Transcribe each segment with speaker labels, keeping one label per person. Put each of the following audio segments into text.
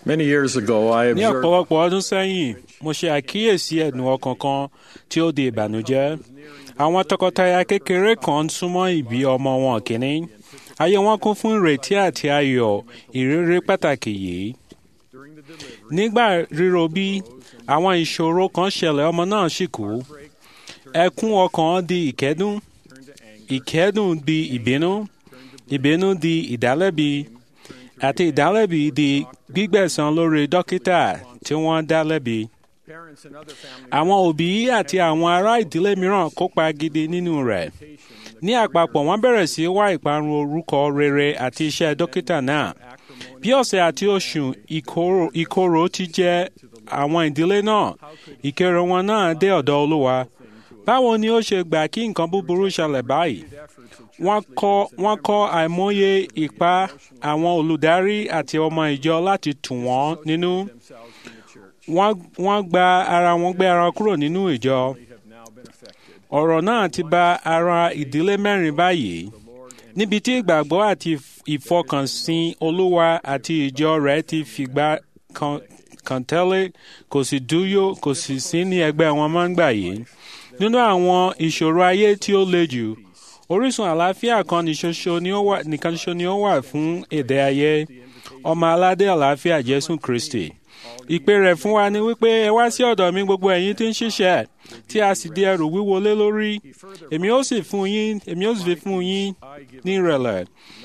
Speaker 1: Many years ago, I
Speaker 2: ní
Speaker 1: observed
Speaker 2: ọ̀pọ̀lọpọ̀ ọdún sẹ́yìn mo ṣe àkíyèsí ẹ̀dùn ọkàn kan tí ó di ìbànújẹ́ àwọn tọkọtaya kékeré kan ń súnmọ́ ìbí ọmọ wọn kìíní ayé wọn kún fún ìrètí àti ayọ̀ ìrírí pàtàkì yìí nígbà ríro bí àwọn ìṣòro kan ṣẹlẹ̀ ọmọ náà sì kú ẹkún ọkàn di ìkẹ́dùn ìkẹ́dùn di ìbínú ìbínú di ìdálẹ́bi àti ìdálẹ́bi di gbígbẹ̀san lórí dókítà tí wọ́n dá lẹ́bi. Àwọn òbí àti àwọn ará ìdílé mìíràn kópa gidi nínú rẹ̀. Ní àpapọ̀ wọ́n bẹ̀rẹ̀ sí wá ìparun orúkọ rere àti iṣẹ́ dókítà náà. Bí ọ̀sẹ̀ àti oṣù ìkorò ìkorò ti jẹ́ àwọn ìdílé náà, ìkéré wọn náà dé ọ̀dọ̀ Olúwa. Báwo ni ó ṣe gbà kí nǹkan búburú ṣẹlẹ̀ báyìí? Wọ́n kọ́ wọ́n kọ́ àìmọye ipá àwọn olùdarí àti ọmọ ìjọ láti tù wọ́n nínú. Wọ́n wọ́n gba ara wọn gbé ara kúrò nínú ìjọ. Ọ̀rọ̀ náà ti ba ara ìdílé mẹ́rin báyìí. Níbi tí ìgbàgbọ́ àti ìfọkànsìn Olúwa àti ìjọ rẹ̀ ti fìgbà kan kan tẹ́lẹ̀ kò sì dúyó kò sì sí ní ẹgbẹ́ wọn máa ń gbà yìí. Nínú àwọn ìṣòro ayé tí ó le jù, orísun àlàáfíà kan nìṣoṣo ni ó wà nìkan ṣoṣo ni ó wà fún èdè ayé ọmọ aládé àlàáfíà Jésù Kristi. Ìpè rẹ̀ fún wa ni wípé ẹ wá sí ọ̀dọ̀ mi gbogbo ẹ̀yin tí ń ṣiṣẹ́ tí a sì di ẹrù wíwo lé lórí. Èmi ó sì fún yín èmi ó sì fi fún yín ní ìrẹ̀lẹ̀.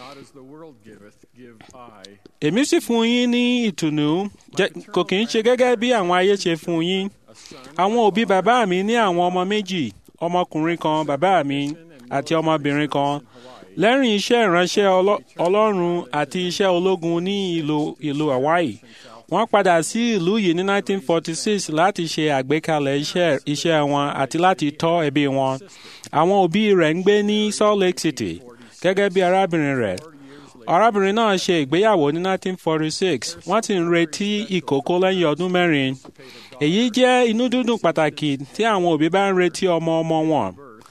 Speaker 2: Èmi sì fún yín ní ìtùnú jẹ́- kò kì í ṣe gẹ́gẹ́ bí àwọn ayé ṣe fún yín. Àwọn òbí bàbá mi ní àwọn ọmọ méjì, ọmọkùnrin kan bàbá mi àti ọmọbìnrin kan. Lẹ́rìn iṣẹ́ ìránṣẹ́ Ọlọ́- Ọlọ́run àti iṣẹ́ ológun ní ìlú ìlú Hawaii, wọ́n padà sí ìlú yìí ní 1946 láti ṣe àgbékalẹ̀ iṣẹ́ iṣẹ́ wọn àti láti tọ́ ẹbí wọn. Àwọn òbí rẹ̀ ń gbé ní Salt Lake City gẹ́gẹ́ bí arábìnrin rẹ̀. Arábìnrin náà ṣe ìgbéyàwó ní 1946, wọ́n ti ń retí ìkókó lẹ́yìn ọdún mẹ́rin. Èyí jẹ́ inú dídùn pàtàkì tí àwọn òbí bá ń retí ọmọ ọmọ wọn.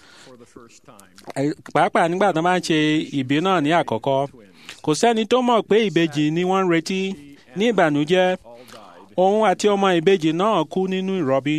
Speaker 2: Ẹ- Pàápàá nígbà tó máa ń ṣe ìbí náà ní àkọ́kọ́. Kò sẹ́ni tó mọ̀ pé ìbejì ni wọ́n ń retí ní ìbànújẹ́. Òun àti ọmọ ìbejì náà kú nínú ìrọbí.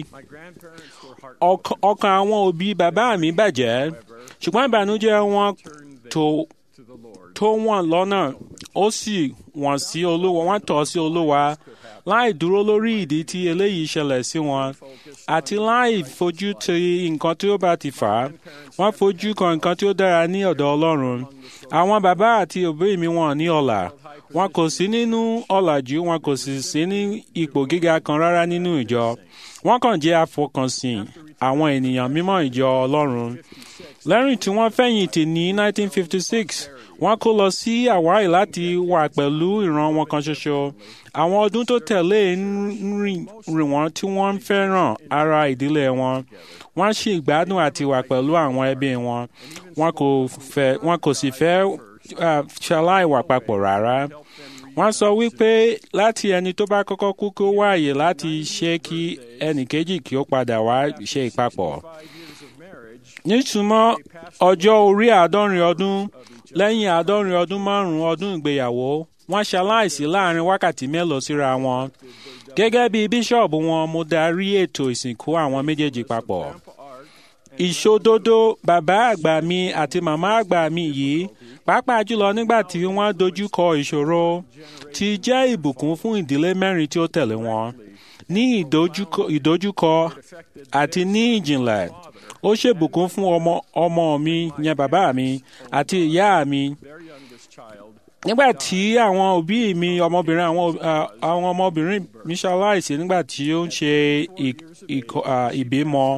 Speaker 2: Ọk- Ọkàn àwọn òbí bàbá mi bàjẹ́, ṣùgbọ́n ìbànújẹ́ wọn tó tó wọ́n lọ́nà ó sì wọ́n sí olúwa wọ́n tọ̀ sí olúwa láì dúró lórí ìdí tí eléyìí ṣẹlẹ̀ sí wọn àti láì fojú ti nǹkan tí ó bá ti fà á wọ́n fojú kan nǹkan tí ó dára ní ọ̀dọ̀ ọlọ́run àwọn bàbá àti òbí mi wọ́n ní ọlà wọn kò sí nínú ọ̀làjú wọn kò sì sí ní ipò gíga kan rárá nínú ìjọ wọ́n kàn jẹ́ afọkànsìn àwọn ènìyàn mímọ́ ìjọ ọlọ́run lẹ́yìn tí wọ́n fẹ̀yìntì ní 1956 wọ́n kó lọ sí Hawaii láti wà pẹ̀lú ìran wọn kan ṣoṣo àwọn ọdún tó tẹ̀lé ń rìn rìn wọ́n tí wọ́n ń fẹ́ràn ara ìdílé wọn wọ́n sì gbádùn àti wà pẹ̀lú àwọn ẹbí wọn wọn kò fẹ́ wọn kò sì fẹ́ ah, ṣaláì wà papọ̀ rárá wọ́n sọ wípé láti ẹni tó bá kọ́kọ́ kú kó wá àyè láti ṣe kí ẹnì kejì kí ó padà wá ṣe ìpapọ̀ nítumọ̀ ọjọ́ orí àádọ́rin ọdún lẹ́yìn àádọ́rin ọdún márùn-ún ọdún ìgbéyàwó wọ́n ṣaláìsí láàrin wákàtí mélòó síra wọn. gẹ́gẹ́ bí bíṣọ̀bù wọn mo darí ètò ìsìnkú àwọn méjèèjì papọ̀. ìṣòdodo bàbá àgbà mi àti màmá àgbà mi yìí pàápàá jùlọ nígbà tí wọ́n dojúkọ ìṣòro ti jẹ́ ìbùkún fún ìdílé mẹ́rin tí ó tẹ̀lé wọn. ní ìdojúkọ ìdojúkọ àti ní ìjìnlẹ̀ ó ṣèbùkún fún ọmọ ọmọ mi yẹn bàbá mi àti ìyá mi nígbà tí àwọn òbí mi ọmọbìnrin àwọn ah, àwọn ọmọbìnrin mi ṣaláìsí nígbà tí ó ń ṣe ì- ìkọ- ah, ìbímọ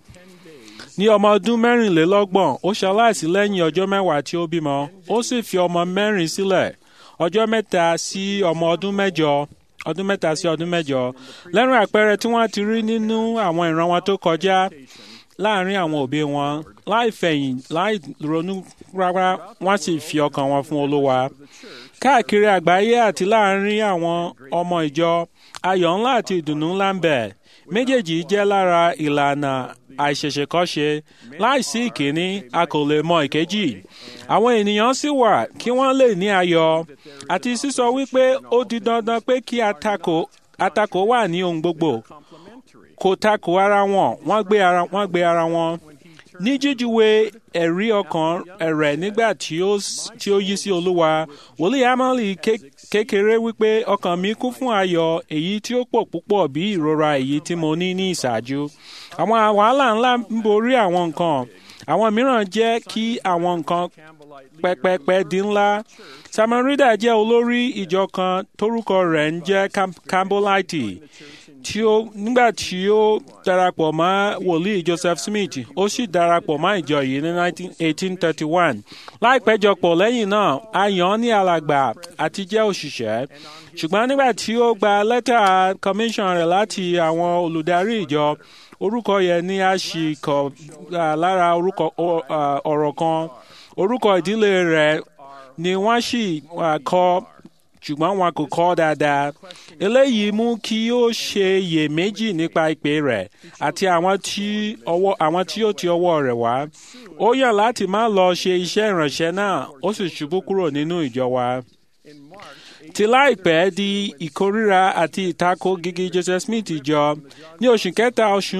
Speaker 2: ní ọmọ ọdún mẹ́rìnlélọ́gbọ̀n ó ṣaláìsí lẹ́yìn ọjọ́ mẹ́wàá tí ó bímọ ó sì fi ọmọ mẹ́rin sílẹ̀ ọjọ́ mẹ́ta sí ọmọ ọdún mẹ́jọ ọdún mẹ́ta sí ọdún mẹ́jọ lẹ́nu àpẹẹrẹ tí wọ́n ti rí nínú àwọn ìran wọn tó kọjá láàrin àwọn òbí wọn láì fẹ̀yìn láì ronú rárá wọ́n sì fi ọkàn wọn fún olúwa káàkiri àgbáyé àti láàrin àwọn ọmọ ìjọ ayọ̀ ńlá àti ìdùnnú ńlá ń bẹ méjèèjì jẹ́ lára ìlànà àìṣẹ̀ṣẹ̀kọ́ṣe láìsí ìkíní a kò lè mọ ìkejì àwọn ènìyàn sì wà kí wọ́n lè ní ayọ̀ àti sísọ wípé ó di dandan pé kí àtakò àtakò wà ní ohun gbogbo kò takò ara wọn wọ́n gbé ara wọ́n gbé ara wọn ní jíjúwe ẹ̀rí ọkàn rẹ̀ nígbà tí ó tí ó yí sí olúwa wòlíì amali kékeré wípé ọkàn mi kún fún ayọ̀ èyí tí ó pọ̀ púpọ̀ bí ìrora èyí tí mo ní ní ìṣáájú àwọn wàhálà ńlá ń borí àwọn nǹkan àwọn mìíràn jẹ́ kí àwọn nǹkan pẹpẹpẹ di ńlá samarida jẹ́ olórí ìjọ kan tórúkọ rẹ̀ ń jẹ́ campbellite tí ó nígbà tí ó darapọ̀ mọ́ wòlíì Joseph Smith ó sì darapọ̀ mọ́ ìjọ yìí ní 1831 láìpẹ́ jọpọ̀ lẹ́yìn náà a yàn án ní alàgbà àti jẹ́ òṣìṣẹ́ ṣùgbọ́n nígbà tí ó gba lẹ́tà commission rẹ̀ láti àwọn olùdarí ìjọ orúkọ yẹn ni a sì kọ lára orúkọ ọ̀rọ̀ kan orúkọ ìdílé rẹ̀ ni wọ́n sì kọ ṣùgbọ́n wọn kò kọ́ dáadáa. eléyìí mú kí ó ṣe iyèméjì nípa ìpè rẹ̀ àti àwọn tí ọwọ́ àwọn tí ó ti ọwọ́ rẹ̀ wá. ó yàn láti má lọ ṣe iṣẹ́ ìránṣẹ́ náà ó sì ṣubú kúrò nínú ìjọ wa. ti láìpẹ́ di ìkórìíra àti ìtakò gígí Joseph Smith jọ ní oṣù kẹta oṣù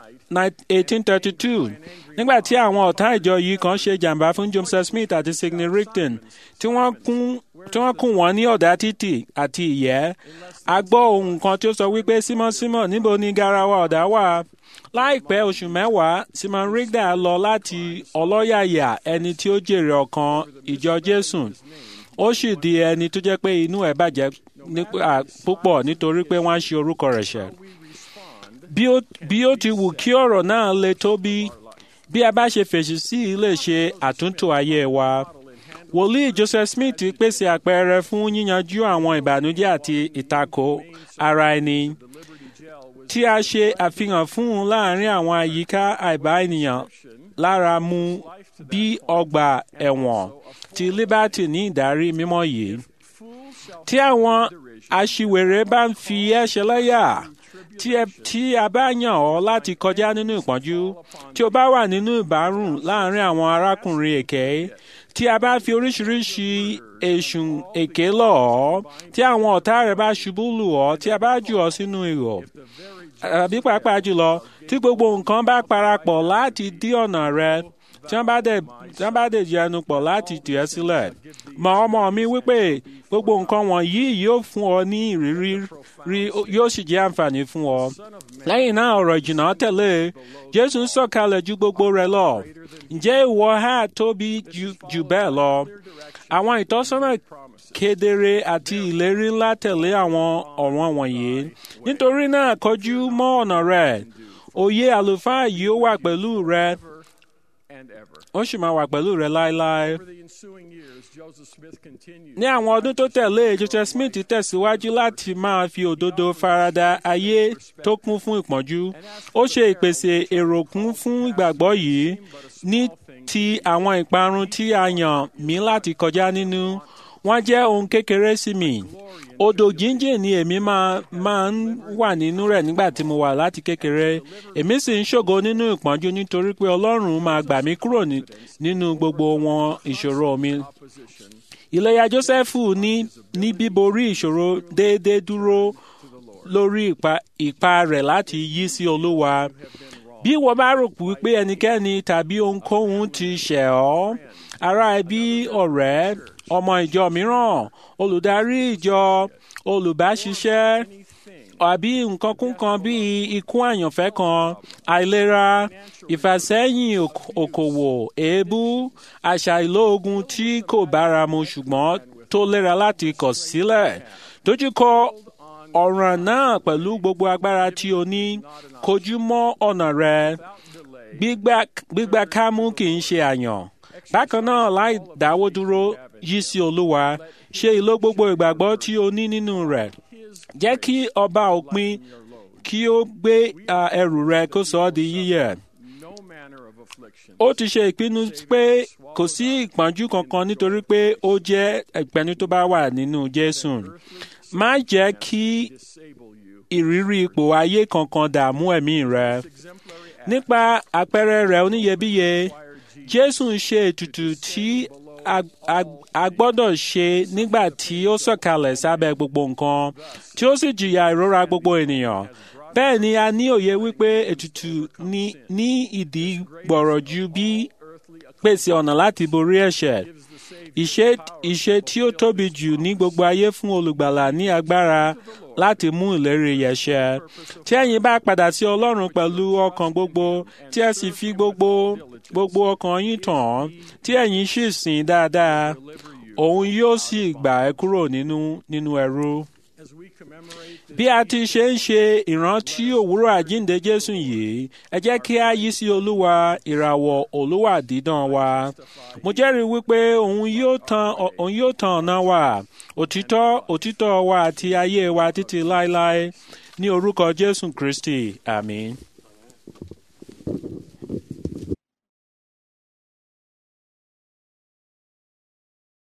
Speaker 2: 1832 nígbà tí àwọn ọ̀tá ìjọ yìí kan ṣe jàǹbá fún Joseph Smith àti Sidney Rigdon tí wọ́n kún tí wọ́n kùn wọ́n ní ọ̀dà títì àti ìyẹ́ a gbọ́ ohun kan tí ó sọ wípé Simon Simon níbo ni garawa ọ̀dà wà láìpẹ́ oṣù mẹ́wàá Simon Rigdon lọ láti ọlọ́yàyà ẹni tí ó jèrè ọkàn ìjọ Jésù ó sì di ẹni tó jẹ́ pé inú ẹ̀ bàjẹ́ púpọ̀ nítorí pé wọ́n ṣe orúkọ rẹ̀ ṣẹ̀ bí ó ti wù kí ọ̀rọ̀ náà le tó bí bí a bá ṣe fèsì sí i lè ṣe àtúntò ayé wa wòlíì Joseph Smith pèsè àpẹẹrẹ fún yíyanjú àwọn ìbànújẹ́ àti ìtakò ara ẹni tí a ṣe àfihàn fún un láàrin àwọn àyíká àìbá ènìyàn lára mu bí ọgbà ẹ̀wọ̀n ti Liberty ní ìdarí mímọ́ yìí tí àwọn aṣiwèrè bá ń fi ẹ́ ṣẹlẹ́yà tí a bá yàn ọ́ láti kọjá nínú ìpọ́njú tí o bá wà nínú ìbárùn láàrin àwọn arákùnrin èké tí a bá fi oríṣiríṣi èṣùn èké lọ̀ ọ́ tí àwọn ọ̀tá rẹ̀ bá ṣubú lù ọ́ tí a bá jù ọ́ sínú ihò àbí pàápàá jùlọ tí gbogbo nǹkan bá parapọ̀ láti dí ọ̀nà rẹ tí wọ́n bá dẹ̀ tí wọ́n bá dẹ̀ jẹnu pọ̀ láti tì ẹ́ sílẹ̀ mọ ọmọ mi wípé gbogbo nǹkan wọ̀nyí yóò fún ọ ní ìrírí rí yóò sì jẹ́ àǹfààní fún ọ. lẹ́yìn náà ọ̀rọ̀ ìjìnà tẹ̀lé Jésù ń sọ̀kalẹ̀ ju gbogbo rẹ̀ lọ ǹjẹ́ ìwọ ha tóbi jù bẹ́ẹ̀ lọ àwọn ìtọ́sọ́nà kedere àti ìlérí ńlá tẹ̀lé àwọn ọ̀ràn wọ̀nyí nítorí náà kọjú mọ́ ọ̀nà rẹ̀ òye àlùfáà yìí ó wà pẹ̀lú rẹ ó sì máa wà pẹ̀lú rẹ láéláé. ní àwọn ọdún tó tẹ̀lé Joseph Smith tẹ̀síwájú láti máa fi òdodo farada ayé tó kún fún ìpọ́njú ó ṣe ìpèsè èrò kún fún ìgbàgbọ́ yìí ní ti àwọn ìparun tí a yàn mí láti kọjá nínú wọ́n jẹ́ ohun kékeré sí mi odò jíjìn ni èmi máa máa ń wà nínú rẹ̀ nígbà tí mo wà láti kékeré èmi sì ń ṣògo nínú ìpọ́njú nítorí pé Ọlọ́run máa gbà mí kúrò nínú gbogbo wọn ìṣòro mi. ìlẹ́yà Jósẹ́fù ní ní bíborí ìṣòro déédéé dúró lórí ipa rẹ̀ láti yí sí Olúwa bí wọ́n bá rò wípé ẹnikẹ́ni tàbí ohunkóhun ti ṣẹ̀ ọ́ ará ẹbí ọ̀rẹ́ ọmọ ìjọ mìíràn olùdarí ìjọ olùbáṣiṣẹ́ àbí nǹkan kúnkan bíi ikú àyànfẹ́ kan àìlera ìfàsẹ́yìn òkòwò èébú àṣà ìlóògùn tí kò báramu ṣùgbọ́n tó lera láti kọ̀ sílẹ̀ dojúkọ ọ̀ràn náà pẹ̀lú gbogbo agbára tí o ní kojú mọ́ ọ̀nà rẹ gbígbà kámú kì í ṣe àyàn bákan náà láì dáwọ́ dúró yí sí olúwa ṣe ìlò gbogbo ìgbàgbọ́ tí o ní nínú rẹ̀ jẹ́ kí ọba òpin kí ó gbé ẹrù rẹ kó sọ ọ́ di yíyẹ. ó ti ṣe ìpinnu pé kò sí ìpọ́njú kankan nítorí pé ó jẹ́ ìpẹ́ni tó bá wà nínú Jésù má jẹ́ kí ìrírí ipò ayé kankan dààmú ẹ̀mí rẹ nípa àpẹẹrẹ rẹ̀ oníyebíye jésù ń ṣe ètùtù tí a gbọ́dọ̀ ṣe nígbà tí ó sọ̀kalẹ̀ sábẹ́ gbogbo nǹkan tí ó sì jìyà ìrora gbogbo ènìyàn bẹ́ẹ̀ ni a ní òye wípé ètùtù ní ìdí gbọ̀rọ̀ ju bí pèsè ọ̀nà láti borí ẹ̀ṣẹ̀ ìṣe tí ó tóbi jù ní gbogbo ayé fún olùgbàlà ní agbára láti mú ìlérí yẹn ṣẹ tí ẹ̀yin bá padà sí ọlọ́run pẹ̀lú ọkàn gbogbo tí ẹ sì fi gbogbo gbogbo ọkàn yín tàn án tí ẹ̀yin sì sìn dáadáa òun yóò sì gbà ẹ́ kúrò nínú nínú ẹrú bí a ti ṣe ń ṣe ìrántí òwúrọ̀ àjíǹde jésù yìí ẹ jẹ́ kí a yí sí olúwa ìràwọ̀ olúwa dídán wa mo jẹ́rìí wípé òun yóò tan òun yóò tan ọ̀nà wa òtítọ́ òtítọ́ wa àti ayé wa títí láéláé ní orúkọ jésù kristi àmín.